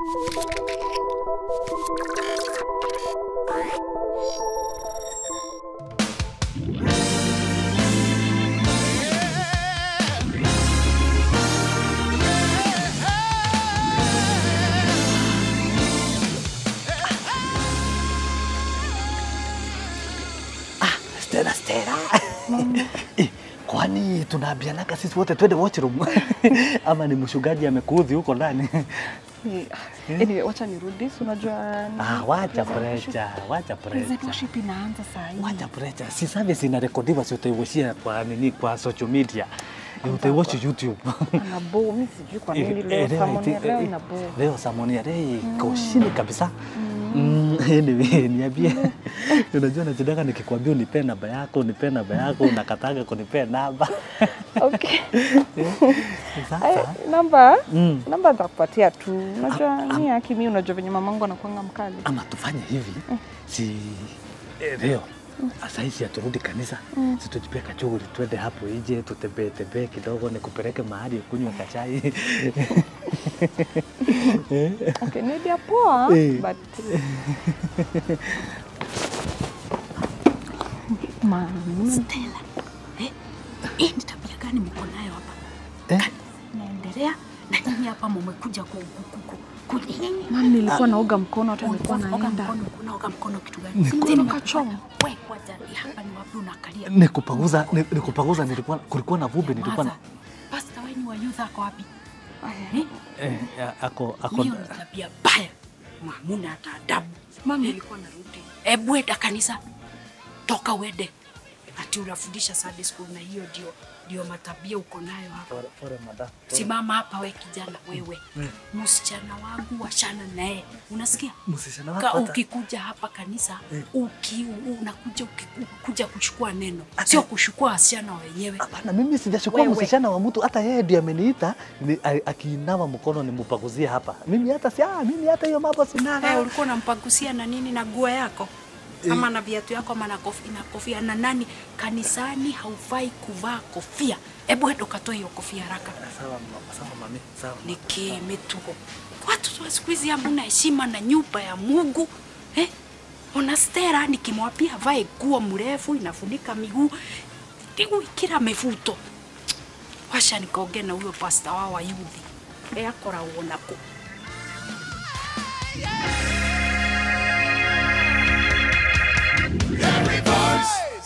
Stella, Stella. Eh, Kwani tunaambianaga sisi wote twende washroom ama ni mshugaji amekuudhi huko ndani? Ni- Anyway, wacha nirudi, si unajua ni- Ah, wacha Praise and worship. pressure, wacha Praise and pressure. worship inaanza saa hii. Wacha pressure. Si service inarekodiwa si utaiwashia kwa nini kwa social media. Utaiwashi YouTube. Ana bo, mimi sijui kwa nini Eh, leo eh, sermon ya eh, leo eh, ina bo. Leo sermon ya leo iko chini kabisa. Mm, anyway, niambie. Unajua nachotaka nikikwambia unipe namba yako, unipe namba yako, unakataga kunipea namba. Okay. Ay, Sasa namba Mm. namba nitakupatia tu. Unajua ni haki mimi, unajua venye mamangu anakuanga mkali. ama tufanye hivi si eh, leo sasa hizi aturudi kanisa si tujipie kachuguli twende hapo nje tutembee tembee kidogo nikupeleke mahali ukunywe kachai Okay, ni idea poa Eh. but Mama, Stella, eh, hii ni tabia gani mko nayo hapa? Eh? Naendelea na nyinyi hapa mmekuja ku ku- ku- ku- ku- mama nilikuwa naoga mkono hata nilikuwa Ulikuwa unaoga naenda. mkono, unaoga mkono kitu gani? Nilikuwa Tena nakachoma. wewe kwanza ni hapa ni wapi unakalia? nikupanguza ni- nikupanguza nilikuwa kulikuwa na vumbi nilikuwa na Maza, Pastor wenu wa youth ako wapi? Eh? eh, ako ako Hiyo ni tabia baya. Mamuna hata adabu. Mama nilikuwa narudi. Ebu enda kanisa. Toka uende. Ati unafundisha Sunday school na hiyo ndio ndio matabia uko nayo hapa. Pole- pole madam. Simama hapa we kijana wewe. Msichana wangu washana naye. Unasikia? Msichana Ka wako hata- ukikuja hapa kanisa uki, unakuja uki- kuja kuchukua neno, sio kuchukua wasichana wenyewe. Hapana, mimi sijachukua Wewe. msichana wa mtu, hata yeye ndiye ameniita ni- a- akiinama mkono nimupaguzie hapa. Mimi hata si ah, mimi hata hiyo mambo Eh, sinaga. ulikuwa unampagusia na nini na nguo yako ama na viatu yako ama na kofia, na kofia na nani? Kanisani haufai kuvaa kofia. Hebu enda ukatoe hiyo kofia haraka. Sawa, mama, sawa mami, sawa. Nikimetuko watu wa siku hizi hamna heshima na nyumba ya Mungu eh? Ona Stella nikimwambia vae nguo mrefu inafunika miguu tigu kila mefuto washa nikaongea na huyo pasta wao wa yuthi e akoragwo nako Every voice